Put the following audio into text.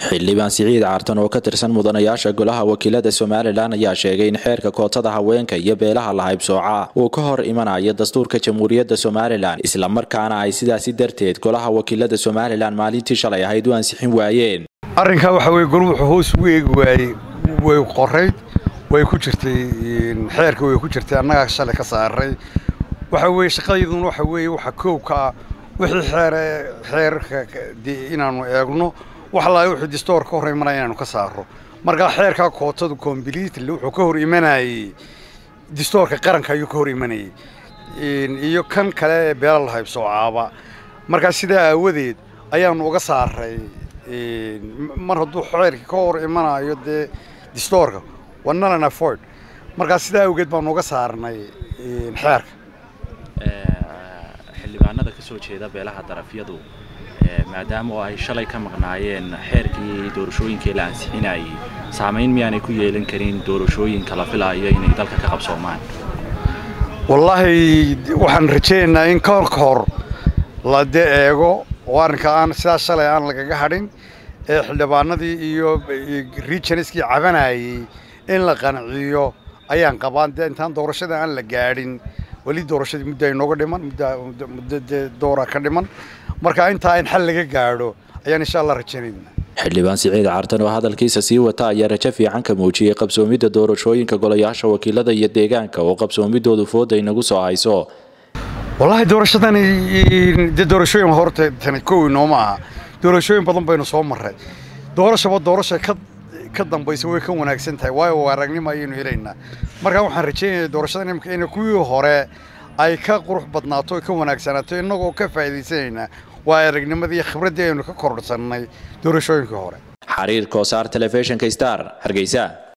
xildhibaan siciid caartan oo ka tirsan mudanayaasha golaha wakiilada somalilan ayaa sheegay in xeerka kootada haweenka iyo beelaha lahaybsooca uu ka hor imanayo dastuurka jamhuuriyadda somalilan islamarkaana ay sidaasi darteed golaha wakiilada somalilan maalintii shalay ahayd u ansixin waayeen arrinkaa waxa weye gol wuxuu hoos ugu eegi waayey way qorayd way ku jirtay xeerka way ku jirtay annagaa shalay ka saaray waxa weye shaqadeyduna waxa weeye waxa koobka ah wixii xeere xeerka inaanu eegno wax laay wuxuu distoor ka hor imanaya inaanu ka saaro markaa xeerkaa kootadu completely wuxuu ka hor imanayey distoorka qaranka ayuu ka hor imanayey iyo kan kale ee beela lahaybsoocaaba markaa sidaa aawadeed ayaanu uga saaray mar hadduu xeerkii ka hor imanayo dee distoorka waa nalan afford markaa sidaa awgeed baanu uga saarnay xeerka xildhibaanada ka soo jeeda beelaha darafyadu maadaama oo ay shalay ka maqnaayeen xeerkii doorashooyinkii la ansixinayay saamayn miyaanay ku yeelan karin doorashooyinka la filaayo inay dalka ka qabsoomaan wallaahi waxaan rajaynaynaa in kahor ka hor la dee eego oo arrinka aan sidaas shalay aan lagaga hadhin ee xildhibaanadii iyo regionskii cabanayay in la qanciyo ayaan qabaan dee intaan doorashada aan la gaadhin weli doorashadii muddo ay nooga dhiman muddo dee doora ka dhiman marka intaa in xal laga gaadho ayaan insha allah rajaynayna xildhibaan siciid caartan oo hadalkiisa sii wata ayaa rajo fiican ka muujiyey qabsoomidda doorashooyinka golayaasha wakiilada iyo deegaanka oo qabsoomidoodu fooda inagu soo hayso wallaahi doorashadani dee doorashooyin horta tani kowi nooma aha doorashooyin badan baynu soo marray doorashaba doorasha ka ka dambaysa way ka wanaagsan tahay waayo aragnimo ayaynu helaynaa markaa waxaan rajaynaya doorashadan imika in kuwii hore ay ka qurux badnaato o ka wanaagsanaato innagoo ka faa'iidaysanaynaa waa aragnimadii khibraddii aynu ka kordhsannay doorashooyinkii hore xariir koosaar telefishinka star hargeysa